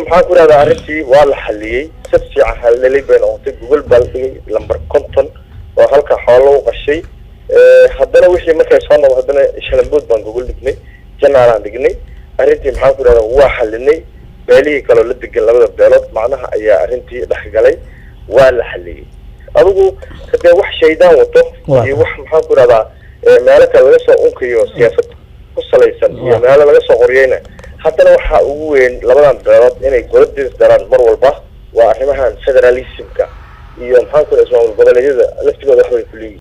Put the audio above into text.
maxaan ku idhahdaa arrintii waa la xaliyey si fiican halelay bay noqotay gogol baa la dhigay lamber conton oo halka xoolo u qashay haddana wixii markay soo noqdo haddana shalambood baan gogol dhignay janaalaan dhignay arrintii maxaan ku idhahdaa waa xalinay beelihii kaloo la degan labada beelood macnaha ayaa arrintii dhexgalay waa la xaliyey adigu hadee wax shaydaan wato iyo wax maxaan ku idhahdaa meelo kale laga soo unkayo siyaasad ku salaysan iyo meelo laga soo qoriyeyna haddana waxaa ugu weyn labadan beelood inay goladis daraan mar walba waa arrimahan federalismka iyo maxaan ku idhahdaa ismaamul goboleedyada laftigooda waxbay ku leeyihin